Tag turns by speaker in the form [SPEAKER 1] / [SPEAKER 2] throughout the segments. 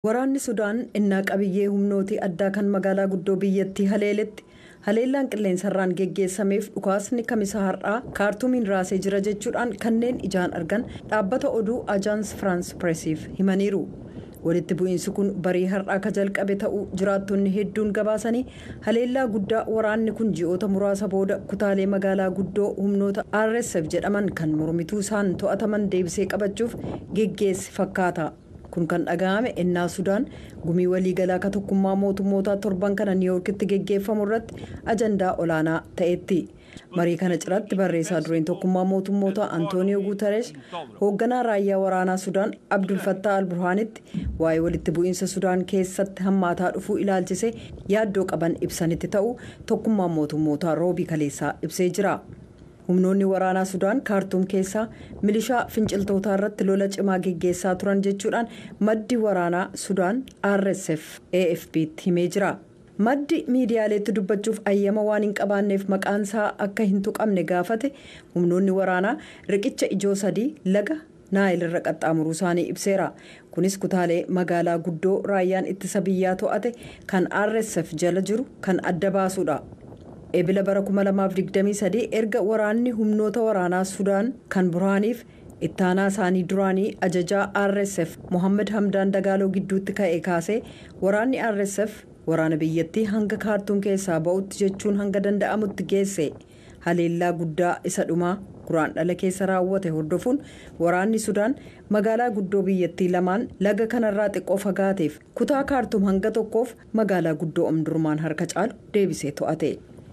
[SPEAKER 1] Waraanni Sudaan innaa qabiyyee humnootii addaa kan magaalaa guddoo biyyattii haleeletti haleellaan qilleensarraan geggeessameef dhukaasni kamisa har'aa kaartuumiin raasee jira jechuudhaan kanneen ijaan argan dhaabbata oduu ajaans firaans pireesiif himaniiru. walitti bu'iinsi kun barii har'aa ka jalqabe ta'uu jiraattonni hedduun gabaasanii haleellaa guddaa waraanni kun ji'oota muraasa booda kutaalee magaalaa guddoo humnoota rsf jedhaman kan mormituu isaan to'ataman deebisee qabachuuf geggeesse fakkaata. kun kan dhaga'ame ennaa sudaan gumii waliigalaa ka tokkummaa mootummootaa torban kana niiwuorkitti geggeeffamu irratti ajandaa olaanaa ta'etti marii kana ciratti barreessaa dureen tokkummaa mootummootaa antooniyoo guutaresh hoogganaa raayyaa waraanaa sudaan abdulfattaa alburhaanitti waa'ee walitti bu'iinsa sudaan keessatti hammaataa dhufuu ilaalchise yaaddoo qaban ibsanitti ta'uu tokkummaa mootummootaa roobii kaleessaa ibsee jira. humnoonni waraanaa sudaan kaartuum keessaa milishaa finciltootaa irratti lola cimaa geggeessaa turan jechuudhaan maddi waraanaa sudaan rsf afp'tti himee jira maddi miidiyaaleetti dubbachuuf ayyama waan hin qabaanneef maqaan isaa akka hin tuqamne gaafate humnoonni waraanaa riqicha ijoo sadii laga naayil irra qaxxaamuruu isaanii ibseera kunis kutaalee magaalaa guddoo raayyaan ittisa biyyaa to'ate kan rsf jala jiru kan adda baasuudha. ebila bara 2023 erga waraanni humnoota waraanaa sudaan kan burhaaniif ittaanaa isaanii duraanii ajajaa rsf mohaammed hamdaan dagaaloo gidduutti ka'e kaasee waraanni rsf waraana biyyattii hanga kaartuum keessaa ba'utti jechuun hanga danda'amutti geesse haleellaa guddaa isa dhumaa guraan dhala keessa raawwate hordofuun waraanni sudaan magaalaa guddoo biyyattii lamaan laga kanarraa xiqqoo fagaateef kutaa kaartuum hanga tokkoof magaalaa guddoo omdurmaan harka caalu deebisee to'ate.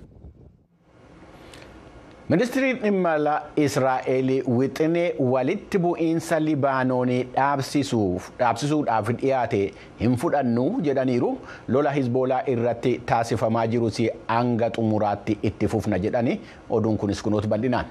[SPEAKER 2] ministiriin dhimma alaa israa'el wixinee walitti bu'iinsa libaanoonii dhaabsisuudhaaf dhiyaate hin fudhannu jedhaniiru lola hizboolaa irratti taasifamaa jirus hanga xumuraatti itti fufna jedhani oduun kunis kunuutu bal'inaan.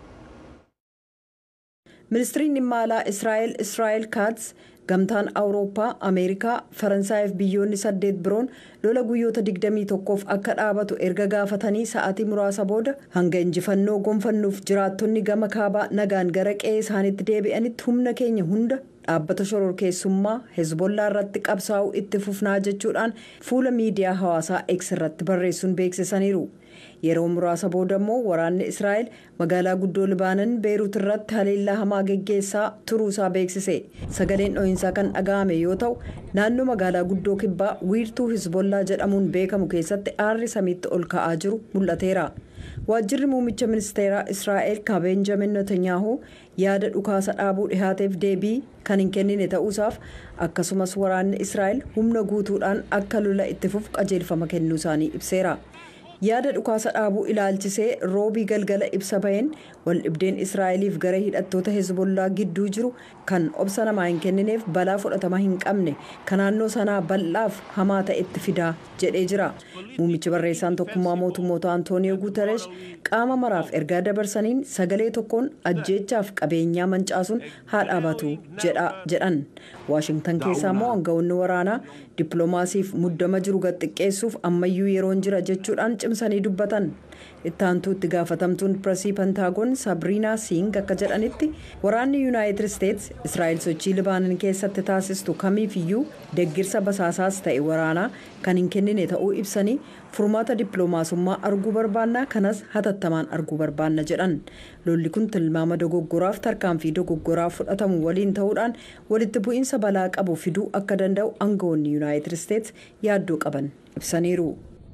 [SPEAKER 1] ministiriin dhimma alaa israa'el israa'el kaats gamtaan awurooppaa ameerikaa faransaayif biyyoonni saddeet biroon lola guyyoota 21f akka dhaabatu erga gaafatanii sa'aatii muraasa booda hanga injifannoo gonfannuuf jiraattonni gama kaabaa nagaan gara qe'ee isaaniitti deebi'anitti humna keenya hunda dhaabbata shororkeessummaa hezbollaa irratti qabsaa'uu itti fufnaa jechuudhaan fuula miidiyaa hawaasaa x irratti barreessuun beeksisaniiru. yeroo muraasa booda immoo waraanni israa'el magaalaa guddoo libaanan beeruut irratti haleellaa hamaa geggeessaa turuusaa beeksise sagaleen dho'iinsaa kan dhaga'ame yoo ta'u naannoo magaalaa guddoo kibbaa wiirtuu hizbollaa jedhamuun beekamu keessatti aarri samiitti ol ka'aa jiru mul'ateera waajjirri muummicha ministeeraa israa'el ka beenjamin netanyaahuu yaada dhukaasa dhaabuu dhihaateef deebii kan hin kennine ta'uusaaf akkasumas waraanni israa'el humna guutuudhaan akka lola itti fufu qajeelfama kennuu isaanii ibseera. yaada dhukaasa dhaabuu ilaalchisee roobii galgala ibsa baheen waldhibdeen israa'eliif gara hidhattoota hezbollaa gidduu jiru kan obsa namaa hin kennineef balaa fudhatama hin qabne kan naannoo sanaa bal'aaf hamaa ta'etti fidaa jedhee jira muummichi barreessaan tokkummaa mootummoota antooniyoo guutaresh qaama maraaf ergaa dabarsaniin sagalee tokkoon ajjeechaaf qabeenyaa mancaasuun haa dhaabatu jedhan waashingtan keessaa immoo aangawoonni waraanaa dippiloomaasiif muddama jiru gad xiqqeessuuf ammayyuu yeroon jira jechuudhaan cimsanii dubbatan ittaantuu itti gaafatamtuun pireesii pentaagoon saabiriinaa siing akka jedhanitti waraanni yuunaayitid isteets israa'el sochii libaanan keessatti taasistu kamiifiyyuu deggirsa basaasaas ta'e waraanaa kan hin kennine ta'uu ibsanii furmaata dippiloomaasummaa arguu barbaannaa kanas hatattamaan arguu barbaanna jedhan lolli kun tilmaama dogoggoraaf tarkaanfii dogoggoraa fudhatamu waliin ta'uudhaan walitti bu'iinsa balaa qabu fiduu akka danda'u aangawoonni yuunaayitid isteets yaaddoo qaban ibsaniiru.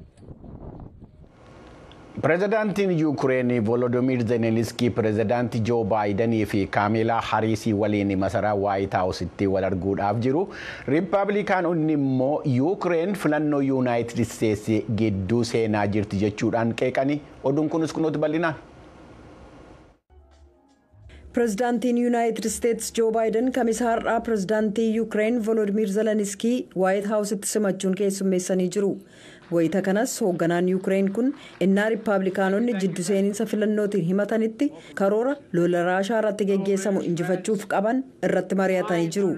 [SPEAKER 2] pireezidaantiin yuukireen volodimiir zelenskii pireezidaantii joo baayidanii fi kaameelaa hariisii waliin masaraa waayit haawusitti wal arguudhaaf jiru riippaabilikaanonni immoo yuukireen filannoo yuunaayitid isteetsi gidduu seenaa jirti jechuudhaan qeeqanii oduun kunis kunuuti bal'inaan.
[SPEAKER 1] pireezidaantiin yuunaayitid isteets joo baayiden kamisa har'aa pireezidaantii yuukireen volodimiir zelenskii waayit haawusitti simachuun keessummeessanii jiru. wayita kanas hoogganaan yuukireen kun innaa riippaabilikaanonni jiddu seeninsa filannootiin himatanitti karoora lola raashaa irratti geggeessamu injifachuuf qaban irratti mari'atanii jiru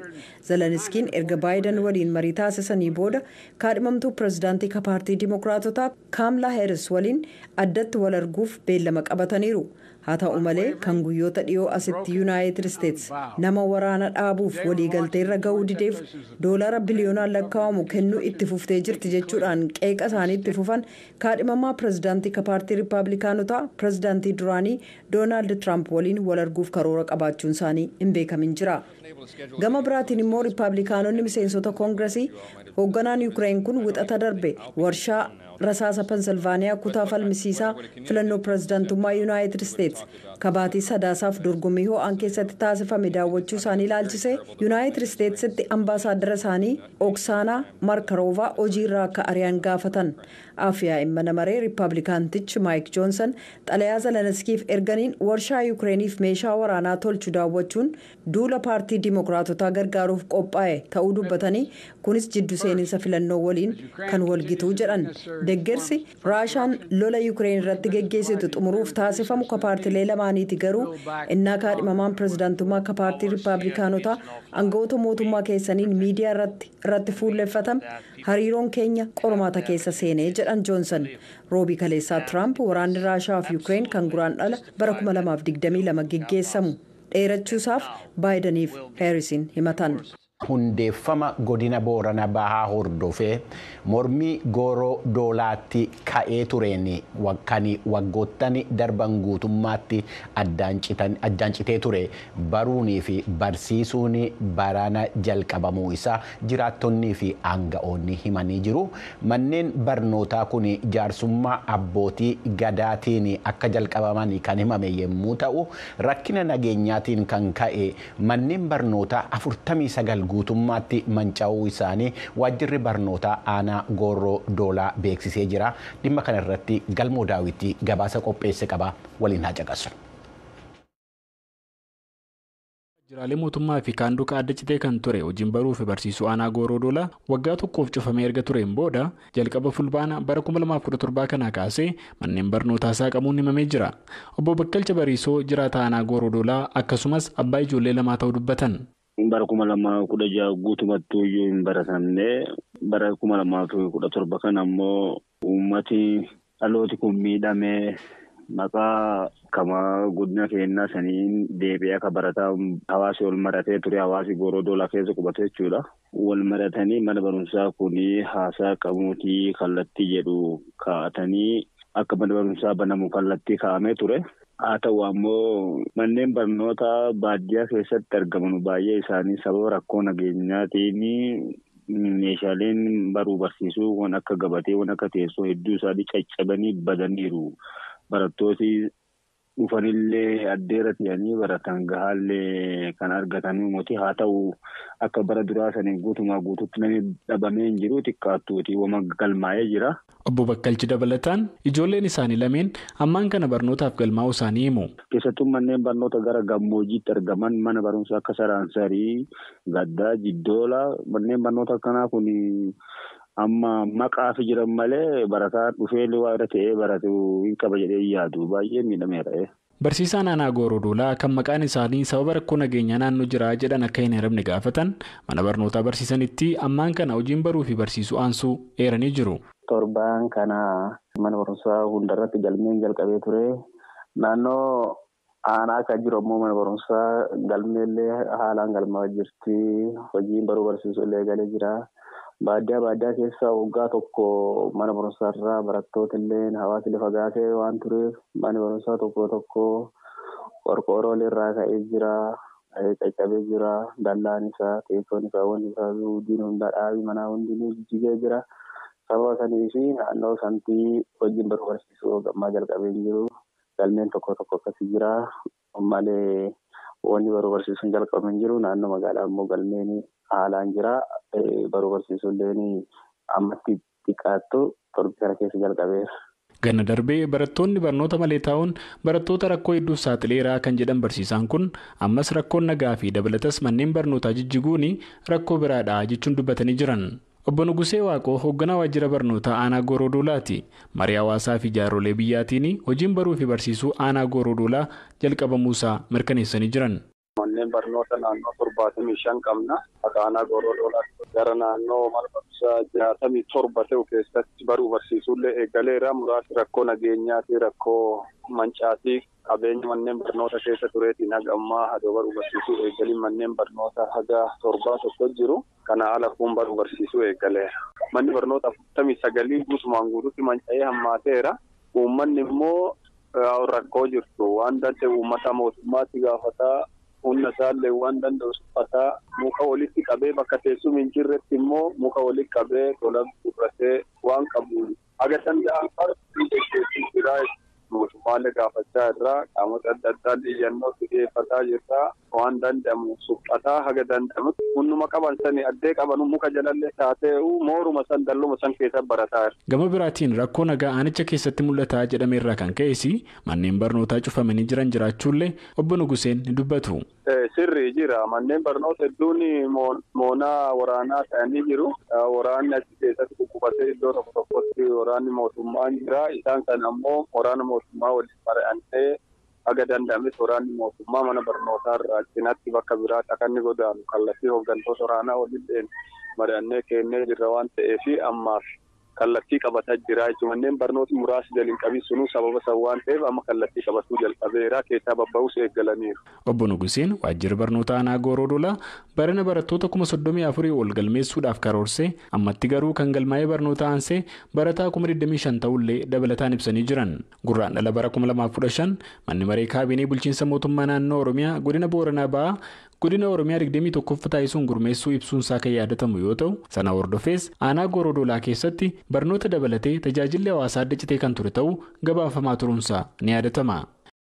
[SPEAKER 1] zeleniskiin erga baayidan waliin marii taasisanii booda kaadhimamtuu pirezidaantii ka paartii dimokiraatotaa kaamlaa heeris waliin addatti wal arguuf beellama qabataniiru haa ta'u malee kan guyyoota dhiyoo asitti yuunaayitid isteets nama waraana dhaabuuf waliigalteerra ga'uu dideef doolaara biliyoonaan lakkaa'amu kennuu itti fuftee jirti jechuudhaan qeeqa isaanii itti fufan kaadhimamaa pirezidaantii ka paartii riippaabilikaanotaa pirezidaantii duraanii doonaald tiraamp waliin wal arguuf karoora qabaachuun isaanii hin beekamin jira gama biraatiin immoo riippaabilikaanonni miseensota koongiresii hoogganaan yuukireen kun wixata darbe warshaa rasaasa pensilvaaniyaa kutaa falmisiisaa filannoo pirezidaantummaa yuunaayitid isteets kabaatii sadaasaaf dorgommii ho'aan keessatti taasifame daawwachuu isaanii ilaalchise yuunaayitid isteetsitti ambaasaaddara isaanii oksaanaa markaroovaa hojiirraa akka ari'an gaafatan afiyaa mana maree riippaabilikaantichi maayik joonsan xalayaa zeleniskiif erganiin warshaa yuukireeniif meeshaa waraanaa tolchu daawwachuun duula paartii dimokiraatotaa gargaaruuf qophaa'e ta'uu dubbatanii kunis jiddu seeninsa filannoo waliin kan walgituu jedhan deggersi raashaan lola yuukireen irratti geggeessitu xumuruuf taasifamu ka paartilee lamaaniiti garuu innaa kaadhimamaan pirezidaantummaa ka paartii riippaabilikaanotaa aangawoota mootummaa keessaniin miidiyaa irratti fuulleffatame hariiroon keenya qormaata keessa seenee jedhan joonsan roobii kaleessaa tiraamp waraanni raashaa fi yuukireen kan guraan dhala bara 2022 geggeessamu dheerachuusaaf baayidaniif heerisiin himatan.
[SPEAKER 2] hundeeffama godina boorana bahaa hordofee mormii gooroo doolaatti ka'ee tureen kan waggoottan darban guutummaatti addaan citee ture baruunii fi barsiisuun barana jalqabamuu isaa jiraattonnii fi aanga'oonni himanii jiru manneen barnootaa kun jaarsummaa abbootii gadaatiin akka jalqabaman kan himame yommuu ta'u rakkina nageenyaatiin kan ka'e manneen barnootaa 49 guutummaatti manca'uu isaanii waajjirri barnootaa aanaa gooroo doolaa beeksisee jira dhimma kana irratti galmoo daawwitii gabaasa qopheesse qaba waliin haa caqasu.
[SPEAKER 3] Waajjiraalee mootummaa fi kaanduqa adda citee kan ture hojiin baruu fi barsiisuu aanaa gooroo doolaa waggaa tokkoof cufamee erga tureen booda jalqaba fulbaana bara 2017 kanaa kaasee manneen barnootaa saaqamuun himamee jira. Obbo Bakkalcha Bariisoo jiraata aanaa gooroo doolaa akkasumas abbaa ijoollee lamaa ta'uu dubbatan.
[SPEAKER 4] bara kuma lamaa kudha jaha guutumatti iyyuu hin baratamne bara kuma lamaa fi kudha torba kan ammoo uummati dhalooti kun miidhamee maqaa kamaa godina keenyaa saniin deebi'ee akka barataa hawaasi wal maratee ture hawaasi gooroo doolaa keessa qubate jechuudha. Wal maratanii mana barumsaa kun haasaa qabuutii kallattii jedhu kaa'atanii akka mana barumsaa banamu kallattii kaa'amee ture. haa ta'u ammoo manneen barnootaa baadiyyaa keessatti argaman baay'ee isaanii sababa rakkoo nageenyaatiin meeshaaleen baruu barsiisuu waan akka gabatee waan akka teessoo hedduu isaanii caccabanii badaniiru barattooti dhufanillee addeera ta'anii baratan gahaallee kan argatanii moti haa ta'u akka bara duraa saniin guutumaa guututti namni dhabamee hin jiru xiqqaattuuti wama galmaa'ee jira.
[SPEAKER 3] Obbo Bakkalchi dabalataan ijoolleen isaanii lameen ammaan kana barnootaaf galmaa'uu isaanii himu.
[SPEAKER 4] Keessattuu manneen barnoota gara gammoojjiitti argaman mana barumsaa akka Saraansarii, Gaddaa, Jiddoola manneen barnoota akkanaa kun amma maqaaf jiran malee barataan dhufee waa irra ta'ee baratu hin qaba jedhee yaadu baay'ee miidhameera.
[SPEAKER 3] Barsiisaan aanaa gooroo doolaa kan maqaan isaanii sababa rakkoo nageenyaa naannoo jiraa jedhan akka hin heeramne gaafatan mana barnootaa barsiisanitti ammaan kana hojiin baruu fi barsiisuu aansuu eeranii jiru.
[SPEAKER 5] Torbaan kana mana barumsaa hundarratti galmeen jalqabee ture. Naannoo aanaa kan jiru ammoo mana barumsaa galmeellee haalaan galmaa jirti. Hojiin baruu barsiisuu illee galee jira. Baadiyyaa baadiyyaa keessa waggaa tokko mana barumsaarraa barattoota illee hawaasni lafa fagaatee waan tureef mana barumsaa tokko tokko qorqoorroon irraa ka'ee jira. Caccabee jira. Dallaan isaa teessoon isaa wanti isaa hundi hundaa dhaabii manaa hundinuu jijjigee jira. Sababa sanii fi naannoo santii hojiin baruu barsiisuu gammaa jalqabee hin jiru. Galmeen tokko tokko akkasii jira. Malee wanni baruu barsiisuun jalqabame hin jiru. Naannoo magaalaa immoo galmeen haalaan jira. Baruu barsiisuu illee ammatti xiqqaattu torbii kana keessa jalqabeera.
[SPEAKER 3] Ganna darbee barattoonni barnoota malee taa'uun barattoota rakkoo hedduuf saaxileeraa kan jedhan barsiisaan kun ammas rakkoon nagaa fi dabalatas manneen barnootaa jijjiguun rakkoo biraadha jechuun dubbatanii jiran. Obbo Nugusee Waaqoo hoogganaa waajjira barnootaa aanaa Gooroo Doolaati. Marii hawaasaa fi jaarsolee biyyaatiin hojiin baruu fi barsiisuu aanaa Gooroo Doolaa jalqabamuusaa mirkaneessanii jiran.
[SPEAKER 4] Manneen
[SPEAKER 6] manneen barnoota naannoo torbaatamii shan qabna. Akka aanaa Goorodoolaatti gara naannoo mana barumsaa jaatamii torba ta'u keessatti baruu barsiisuullee eegaleera. Muraasni rakkoo nageenyaati rakkoo mancaatii qabeenya manneen barnoota keessa tureetiin haga ammaa hadoo baruu barsiisuu eegaliin manneen barnoota haga torbaa tokko jiru. Kana ala kun baruu barsiisuu eegaleera. Manni barnoota afurtamii sagalii guutumaan guutuutti manca'ee hammaateera. Uummanni immoo rakkoo jirtu waan danda'e uummata mootummaatti gaafataa humna isaallee waan danda'u suphataa muka walitti qabee bakka teessuma hin jirretti immoo muka walitti qabee tola gurratee waan qabu haga danda'an fardi jiraa mootummaalee gaafachaa irraa qaamota adda addaa iyyannoo dhiyeeffataa jirra waan danda'amu suphataa haga danda'amutti hunduma qaban sani addee qaban muka jalallee taatee'u mooruma san dalluma san keessa barataa jira.
[SPEAKER 3] Gama biraatiin rakkoo nagaa aanicha keessatti mul'ataa jedhame irraa kan ka'es manneen barnootaa cufamanii jiran jiraachuullee obbo Nuguseen ni dubbatu.
[SPEAKER 6] Sirrii jira manneen barnoota hedduun moonaa waraanaa ta'anii jiru. Waraanni achi keessatti kukkufatee iddoo tokko tokkotti waraanni mootummaan jira. Isaan kana ammoo waraana mootummaa waliin mari'annee haga danda'ames waraanni mootummaa mana barnootaa irraa cinaatti bakka biraatti akka inni godaanu kallattii hooggantoota waraanaa waliin mari'annee kennee jirra waan ta'eef ammaaf kallattii qabataa jira jechuun manneen barnooti muraasni jalin qabii sunuu sababa san waan ta'eef amma kallattii qabatuu jalqabeera keessaa babba'uus eeggalaniiru.
[SPEAKER 3] Obbo Nuguseen waajjira barnoota aanaa Gooroodolaa barana barattoota kuma soddomii afurii ol galmeessuudhaaf karoorsee ammatti garuu kan galmaa'ee barnoota aansee barataa kuma 25 ta'ullee dabalataan ibsanii jiran gurraan dhala bara 2015 manni maree kaabinee bulchiinsa mootummaa naannoo Oromiyaa godina Booranaa ba'aa godina Oromiyaa 21ffaa taasisuun gurmeessuu ibsuunsaa kan yaadatamu yoo ta'u sana hordofees aanaa Gooroodolaa keessatti barnoota dabalatee tajaajilli hawaasaa adda citee kan ture ta'uu gabaafamaa turuunsaa ni yaadatama.